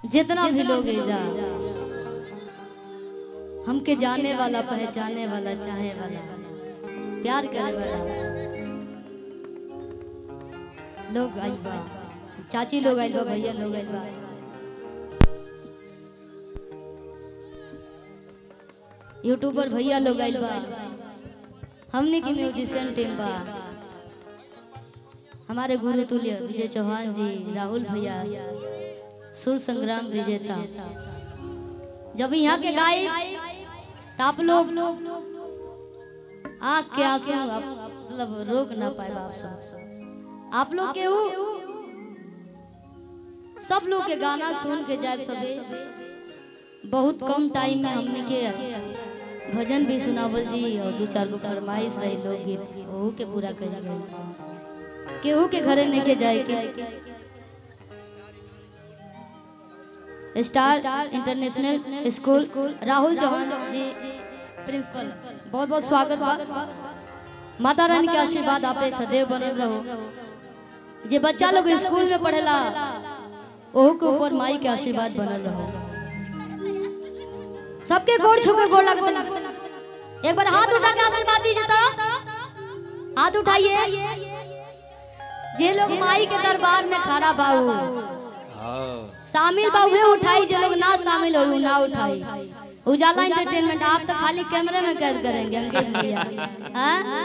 जितना भी लोग जा हमके जाने वाला पहचाने वाला चाहे वाला प्यार करे वाला लोग आइल बा चाची लोग आइल बा भैया लोग आइल बा यूट्यूबर भैया लोग आइल बा हमने की म्यूजिशियन टीम बा हमारे गुरु तुल्य विजय चौहान जी राहुल भैया सुर संग्राम विजेता जब यहाँ के गाय तो आप लोग आँख के आंसू आप मतलब रोक ना पाए आप सब आप लोग के ऊ सब लोग के गाना सुन के जाए सबे बहुत कम टाइम में हमने के भजन भी सुनावल जी और दो चार गो फरमाइश रही लोकगीत ओहू के पूरा कर जाए केहू के घरे नहीं के जाए के star international school Rahul Chauhan ji principal बहुत बहुत स्वागत बा माता रानी के आशीर्वाद आप पे सदैव बनल रहो जे बच्चा लोग स्कूल में पढ़ेला ओहू के ऊपर माई के आशीर्वाद बनल रहो सबके गोड़ छू के गोड़ लगते एक बार हाथ उठा के आशीर्वाद दीजिए तो हाथ उठाइए जे लोग माई के दरबार में खड़ा बाऊ शामिल बा उहे उठाई जे लोग ना शामिल हो ना उठाई उजाला एंटरटेनमेंट आप तो खाली कैमरे में कैद करेंगे अंकेश भैया हाँ?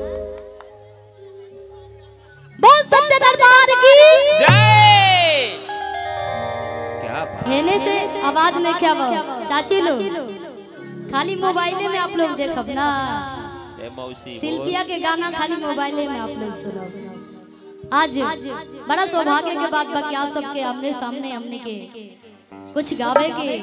बोल सच्चे दरबार की जय क्या बात हेने से आवाज नहीं क्या बा चाची लोग खाली मोबाइले में आप लोग देखब ना है मौसी शिल्पिया के गाना खाली मोबाइले में आप लोग सुनो आज बड़ा सौभाग्य के बात बा कि आप सबके आमने सामने हमने के कुछ गावे के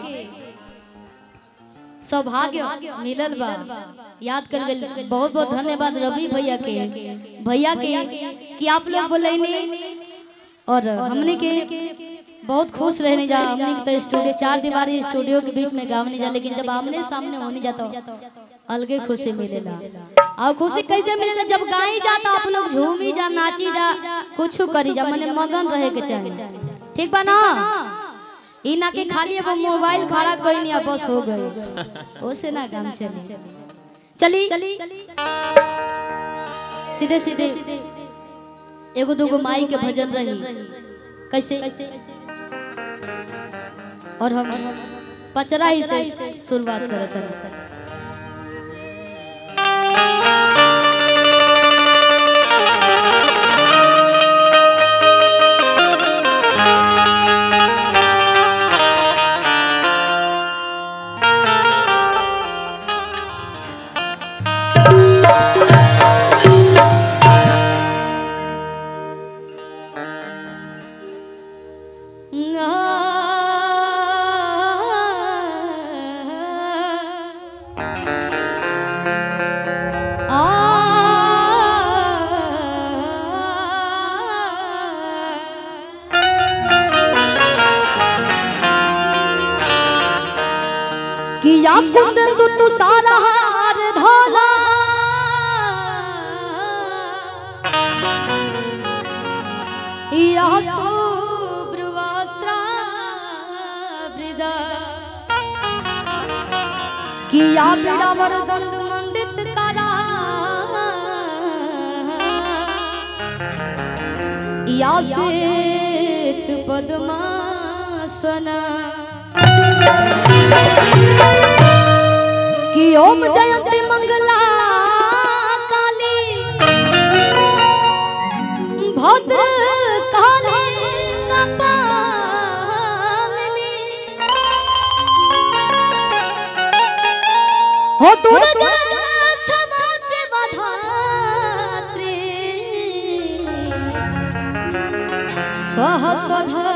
सौभाग्य मिलल बा याद कर गल बहुत बहुत धन्यवाद रवि भैया के भैया के कि आप लोग बोले और हमने के बहुत खुश रहने जा हमने के तो स्टूडियो चार दीवारी स्टूडियो के बीच में गावने जा लेकिन जब आमने सामने होने जाता अलगे खुशी मिलेला और खुशी कैसे मिलेला जब गाई जाता आप लोग झूमी जा नाची जा कुछ करी जा मने मगन रहे के चाहिए ठीक बा ना ई ना के खाली एगो मोबाइल खड़ा कोई नहीं बस हो गए ओसे ना काम चली चली सीधे सीधे एगो दूगो माई के भजन रही कैसे और हम पचरा ही से शुरुआत करत रहे किया कुंदन तू सारा हार धोला या शुभ्रवस्त्रा वृदा किया बिड़ावर दंड मंडित करा या श्वेत पद्मासना कि ओम जयंती मंगला काली भद्र काली कपालिनी हो दुर्गा क्षमा सेवा धात्री स्वः स्वधा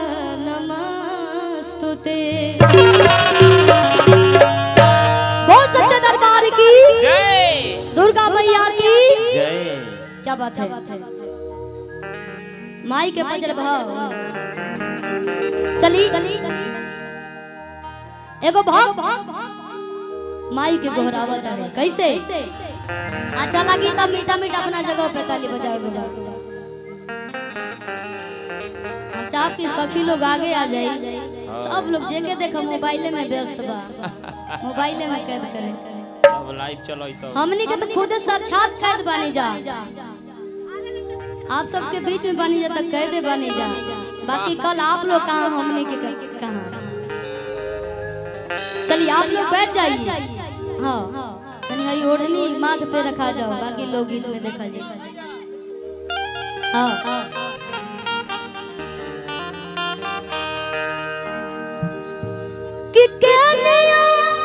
नमस्तुते बहुत सच्चे दरबार की जय दुर्गा मैया की जय क्या बात है माई के पंजर भाव चली एगो भाव माई के गोहरावत है कैसे अच्छा लगी तब मीठा मीठा अपना जगह पे ताली बजाए बजाए हम चाह कि सखी लोग आगे आ जाए सब लोग जेके देखो मोबाइले में व्यस्त बा मोबाइले में कैद करे सब लाइव चलो तो हमनी के तो खुद साक्षात कैद बनी जा आप सबके बीच में बनी जा तक कैदे बनी जा बाकी कल आप लोग कहाँ हमनी के क- कहाँ चलिए आप लोग बैठ जाइए हाँ तनी हई ओढ़नी माथ पे रखा जाओ बाकी लोग गीत में देखा जाए हाँ हाँ कि कहनिया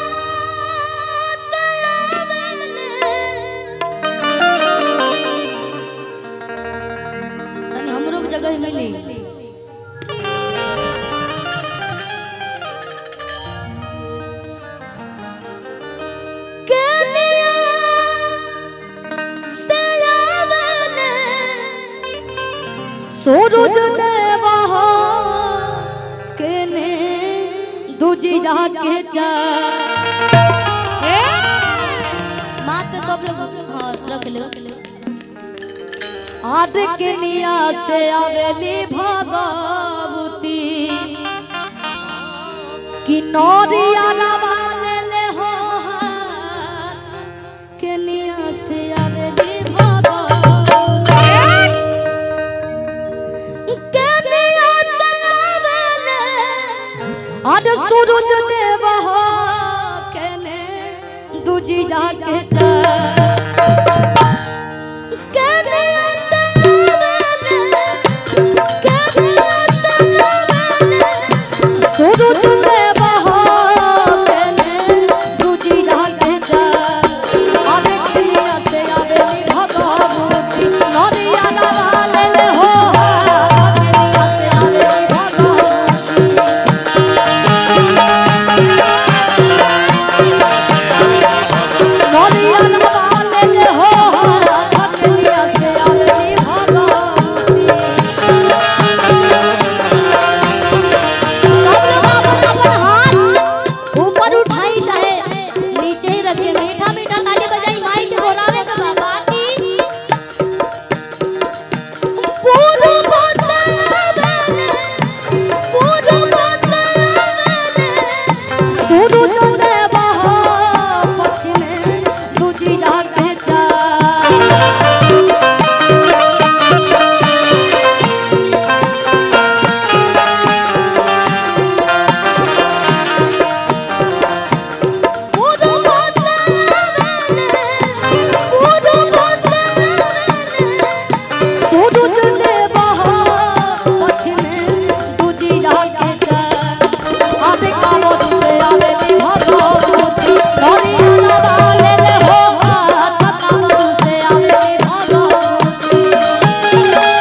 तनी हमरो के जगह मिली कहनिया से आवले सूरज देवा हो केने दूजी जहाँ के जा माँ के सब लोग हाँ रख ले आद के निया से आवेली भगवती कि नौरिया रवाले ले हो हाथ के निया से आवेली भगवती अद सूरज देव हो केने दूजी जाके जा केने सूरज देव हो केने दूजी जाके जा अद किनिया से आवेली भगवती नरिया नवाले ले हो हाथ किनिया से आवेली भगवती नरिया नवाले ले हो हाथ किनिया से आवेली भगवती सब लोग अपन अपन हाथ ऊपर उठाई चाहे नीचे ही रखे मीठा मीठा ताली बजाई माई के बोलावे के बाबा की पूरो बतावे पूरो बतावे सुरु चंदे बहो पछिने दूजी जाके जा पूरो बतावे पूरो बतावे सुरु चंदे बहो पछिने दूजी जाके जा आबे काबो दुले आबे दी भगवती नरिया नवाले ले हो हाथ काबो दुले आबे दी भगवती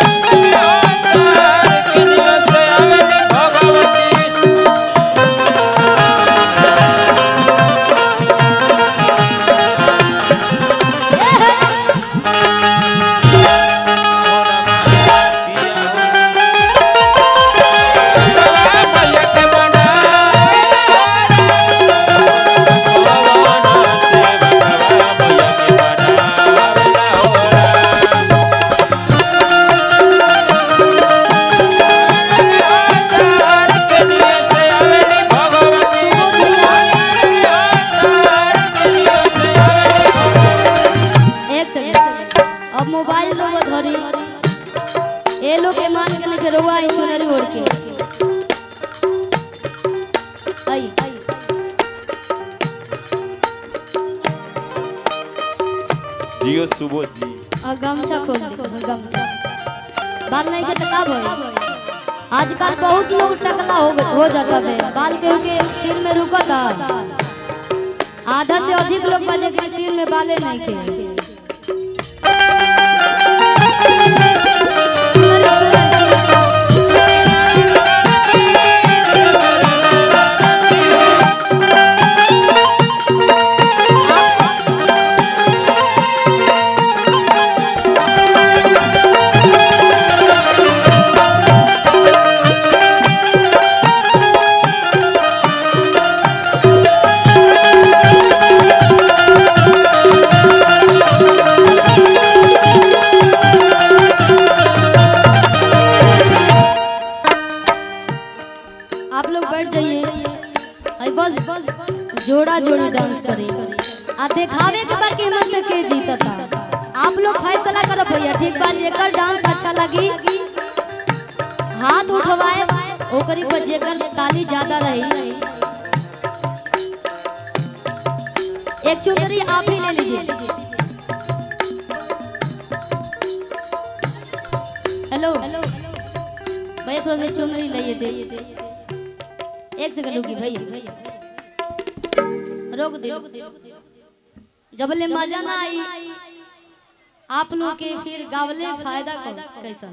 एक सेकंड अब मोबाइल रोवा धरी ए लोग के मान के नहीं रोवा आई सुनरी ओढ़ के आई जियो सुबोध जी और गमछा खोल दे गमछा बाल नहीं के तो का भई आजकल बहुत लोग टकला हो हो जाता है बाल के के सिर में रुकता आधा से अधिक लोग बजे के सिर में बाले नहीं खे चुनरी, चुनरी। Thank दिखावे के बाद के में से के जीतता आप लोग फैसला करो भैया ठीक बा जेकर डांस अच्छा लगी हाथ उठवाए ओकरी पर जेकर ताली ज्यादा रही एक चुनरी आप ही ले लीजिए हेलो भैया थोड़ा सा चुनरी लाइए दे एक सेकंड रुकी भैया रोक दे जब ले मजा ना आई आप लोग के फिर गावले फायदा को कैसा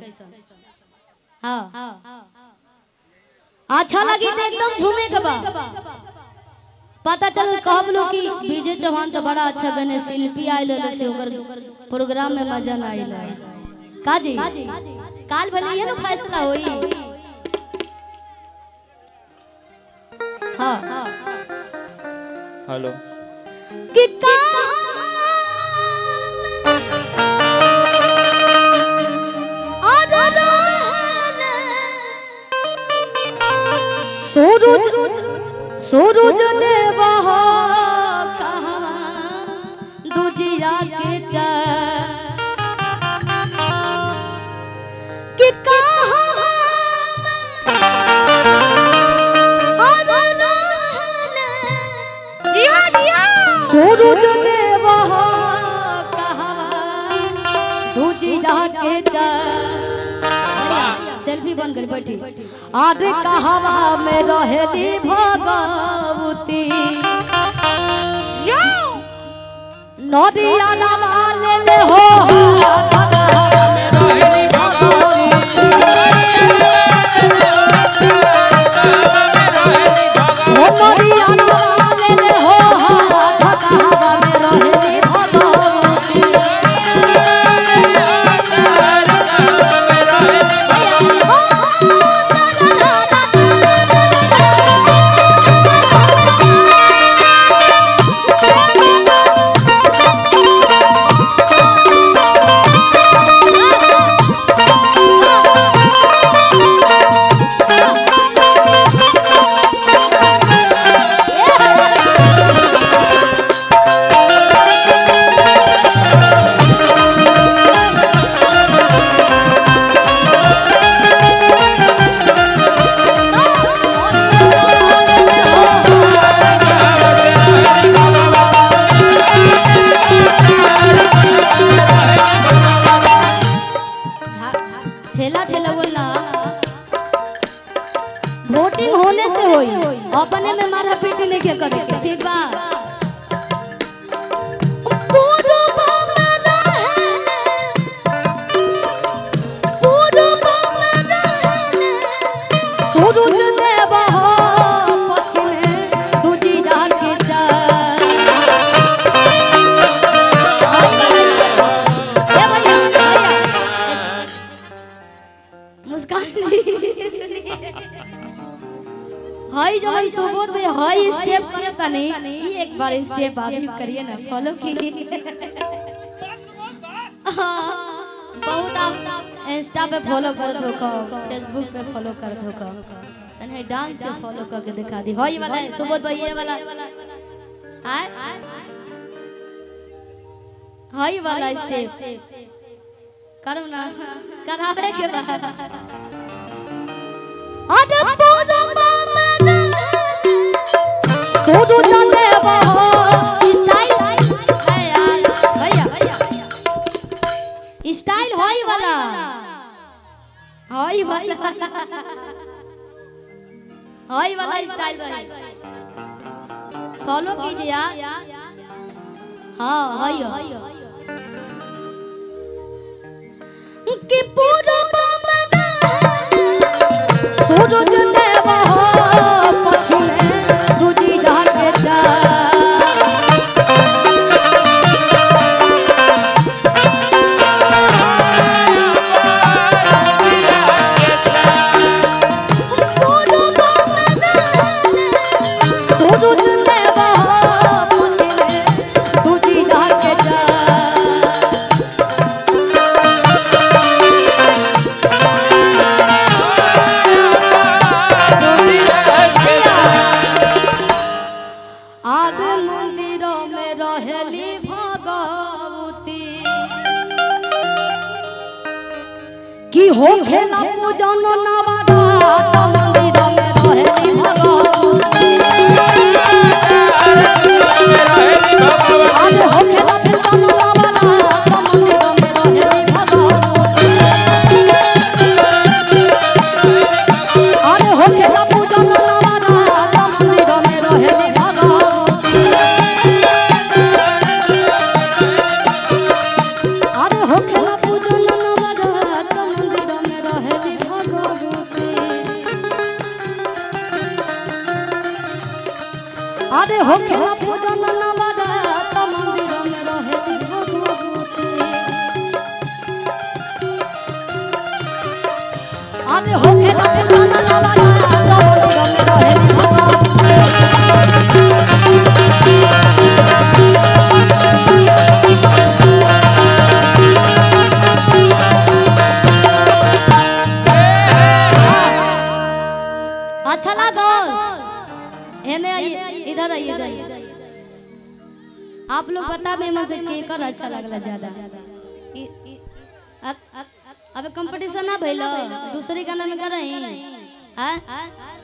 हाँ अच्छा लगी तो एकदम झूमे के बा पता चल कहब लोग कि विजय चौहान तो बड़ा अच्छा गने शिल्पी आयल रहे से ओकर प्रोग्राम में मजा ना आइल का जी काल भले ये ना फैसला होई हाँ हेलो कि सूरज सूरज देव हो कहवा दुजिया के चा कि कहवा सूरज देव हो कहवा दुजिया के चा सेल्फी बन गई बैठी आज कहवा में रहेली भगवती नदिया नवा ले ले हो कहवा में रहेली भगवती ओ नदिया नवा ले ले हो कहवा में रहेली भगवती ठेला ठेला बोलना वोटिंग होने से होई अपने में मारा पीटी नहीं के करे के, ठीक बा पूर्व में रहे, पूर्व में रहे, सूरज देव हो पश्चिमे दूजी जहां के चाँद। ए भैया, भैया, मुस्कान जी हाई जब हम सुबोध में हाई स्टेप करे तनी ई एक बार स्टेप आप भी करिए ना फॉलो कीजिए हाँ, बहुत आप इंस्टा पे फॉलो कर दो को फेसबुक पे फॉलो कर दो को तने डांस के फॉलो करके दिखा दी हाई वाला है, सुबोध भाई ये वाला आय हाई वाला स्टेप करो ना करावे के बाद अरे पूजा मामला सोजो जाते हो स्टाइल भैया स्टाइल होई वाला होई वाला होई वाला स्टाइल फॉलो कीजिए यार हाँ होई कि पूरा सूरज देव हो पछिने दूजी जहां के चाँद। सूरज देव हो पछिने दूजी जहां के चाँद। कि हो खेला पूजन नवरात मंदिर में रहेली भगवती अरे हो खेला पूजन नवरात मंदिर में रहेली भगवती अरे हो खेला पूजन नवरात मंदिर में रहेली भगवती अरे हो खेला पूजन नवरात मंदिर में रहेली भगवती अरे हो खेला पूजन नवरात मंदिर में रहेली भगवती अरे हो खेला पूजन नवरात मंदिर में रहेली भगवती अच्छा लागो एने आइए इधर आइए इधर आइए। आप लोग बता में मुझे केकर अच्छा लगला ज्यादा इ- इ- अ- अ- अबे कंपटीशन ना भइल दूसरे गाना में कर रही हैं